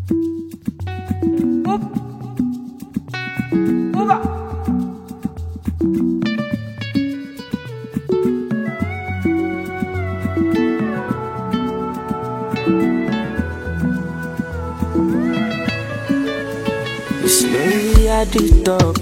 Slowly at the top.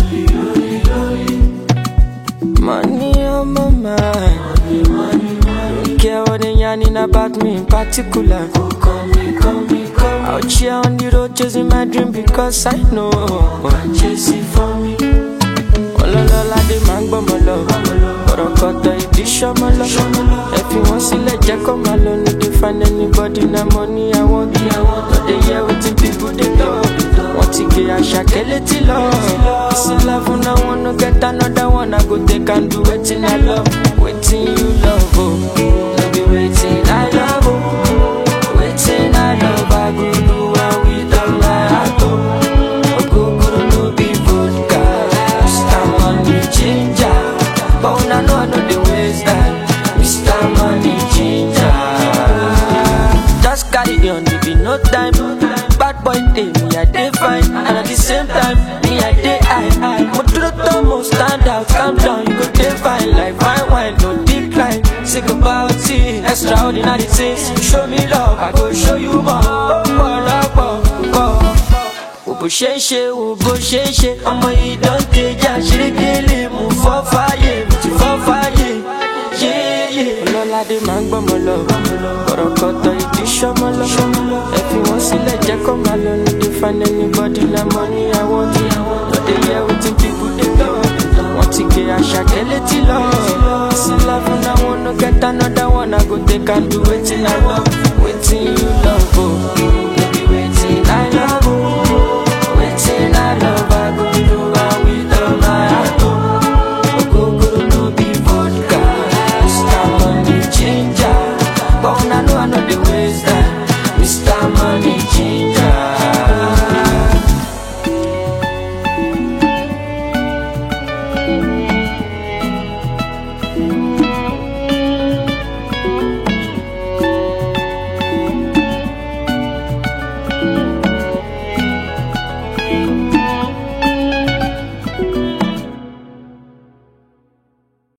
Money on my mind. Don't care what they yarning about me in particular. Out here on the road chasing my dream because I know. Chase it for me. ọlọ́lọ́lá dé máa ń gbọ́mọ lọ ọ̀rọ̀ kọ̀tọ̀ ìdí ṣọ́mọ lọ ẹ fi wọ́n sílẹ̀ jẹ́ kó máa lọ ní dey find anybody na money I want no dey hear wetin people dey talk wọ́n ti gé àṣàkẹ́ létí lọ ìsìn love na one no get another one I go take and do wetin I love wetin you love o no be wetin I love o wetin I love I go do am with all my heart o. Ogogoro no be vodka Mr. Money Ginger But una know I no dey waste time Mr. Money Ginger Just carry on, it be no time Bad boy dey, me I dey fine And at the same time, me I dey high Mo dúró tán, mo stand out Calm down, you go dey fine Like fine wine, no decline Sick about it, extraordinary things Show me love, I go show you more Ọ̀pọ̀lọpọ̀ wo bó ṣe ń ṣe wo bó ṣe ń ṣe ọmọ yìí dọ́ńtẹ́jà ṣerékélé mú fọ́ fáyé mo ti fọ́ fáyé yéyé. ọlọ́ládé máa ń gbọ́mọ lọ ọ̀rọ̀ kọ̀tọ̀ ìdí ṣọ́mọ lọ ẹ fi wọ́n sílẹ̀ jẹ́ kó máa lọ ní dey find anybody na money I want no dey hear wetin people dey talk wọ́n ti gé àṣàkẹ́ létí lọ sí love na one no get another one I go take and do wetin I love.